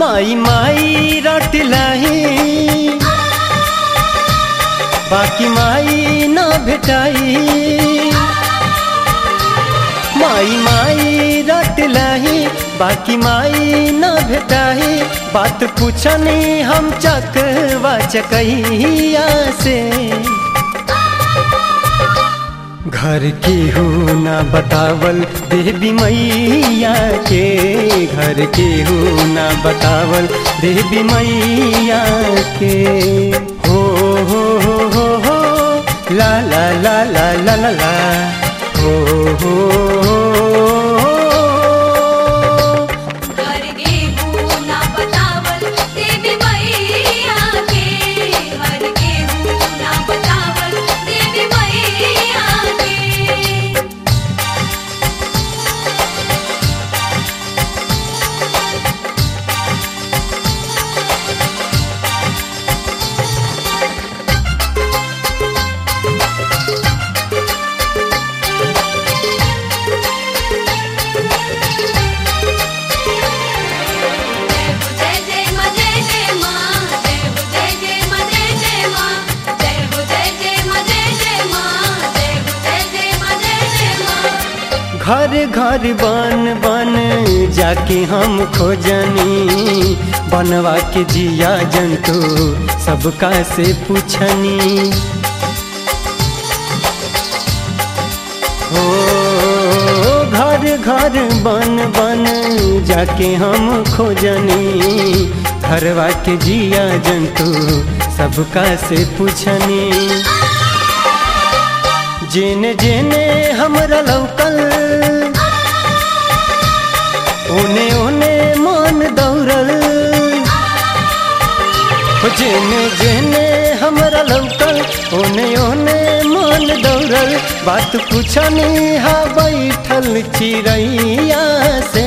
माई माई रटलही बाकी माई न भेटाई माई माई रटलही बाकी माई न भेटाई बात पूछनी हम चकवा चकैया से घर की हो ना बतावल देवी मैया के घर की हो ना बतावल देवी मैया के हो हो हो हो हो ला ला ला ला ला ला ला हो हो हो घर गेहूं ना बतावल देवी मैया के घर गेहूं ना बतावल देवी मैया के जय जय मा जय जय मां जय हो जय जय मा जय जय मां जय हो जय जय मा जय जय मां जय हो जय जय मा जय जय मां घर घर बन बन जाके हम खोजनी बनवा के जिया जंतु सबका से पूछनी हो घर घर बन बन जाके हम खोजनी घरवा के जिया जंतु सबका से पूछनी जेने जेने हमरा लौकल ओने ओने मन दौड़ल हो जेने जेने हमरा लौकल ओने ओने मन दौड़ल बात पूछनी हा बैठल चिड़ैया से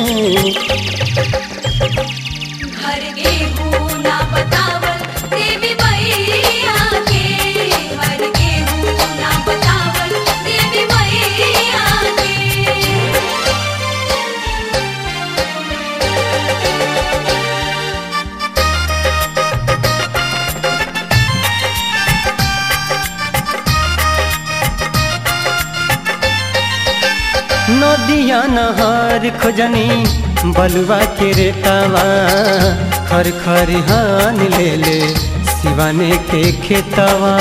घर गेहूं ना बतावल देवी मैया के घर गेहूं ना बतावल देवी मैया के नदिया नहर खोजनी बलुआ के रेतावा खर खरिहान ले ले सिवाने के खेतवा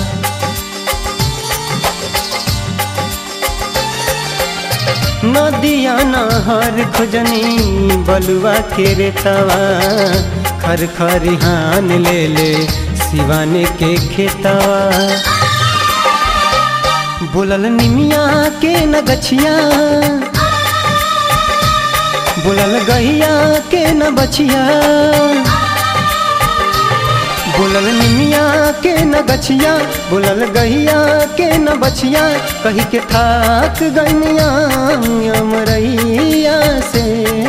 नदिया नहर खोजनी बलुआ के रेतावा खर खरिहान ले ले सिवाने के खेतवा बोलल निमिया के न गछिया बोलल गहिया के न बछिया बोलल निमिया के न गछिया बोलल गहिया के न बछिया कही के थाक गनिया अमरैया से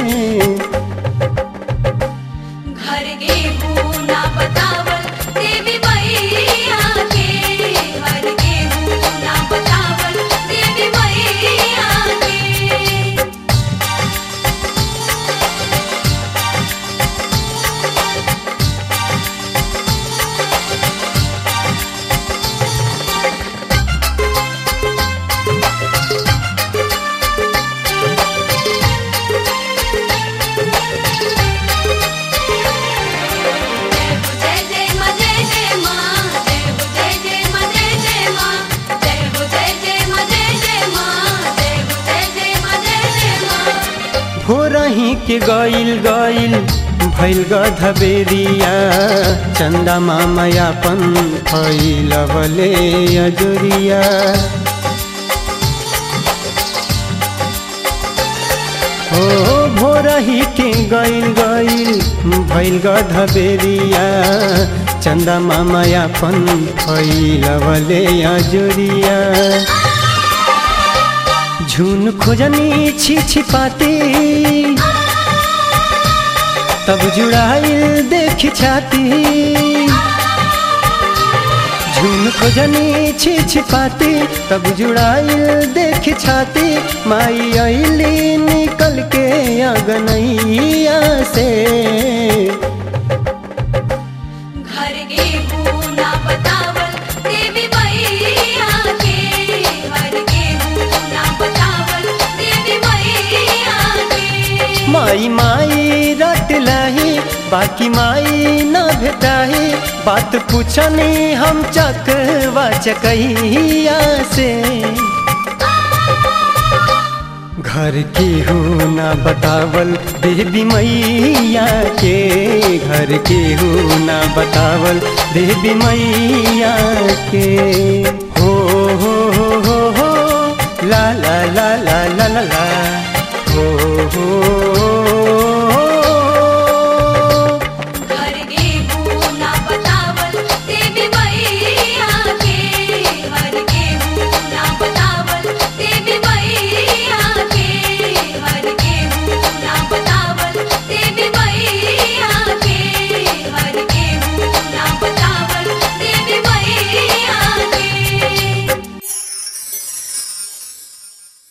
घर गेहूं ना बतावल देवी मैया के घर गेहूं ना बतावल देवी मैया के जय जय मा जय जय मां जय हो जय जय मा जय जय मां जय हो जय जय मा जय जय मां जय हो जय जय मा जय जय मां भोरही के गइल गइल भैल गधबेरिया चंदा मामयापन फैलवले अजुरिया हो भोरही के गइल गइल भैल गधबेरिया चंदा मामयापन फैलवले अजुरिया झुन खोजनी छी छिपाती तब जुड़ाइल देख छाती ढूंढ खोजनी छी छिपाती तब जुड़ाइल देख छाती माई अली निकल के अगनैया से घर के ना बतावल देवी मैया के घर के ना बतावल देवी मैया के माई माई रट लही बाकी माई न भेटाही बात पूछनी हम चकवा चकैया से घर के हो ना बतावल देवी मैया के घर के हो ना बतावल देवी मैया के हो हो हो हो हो ला ला ला ला ला ला ला हो हो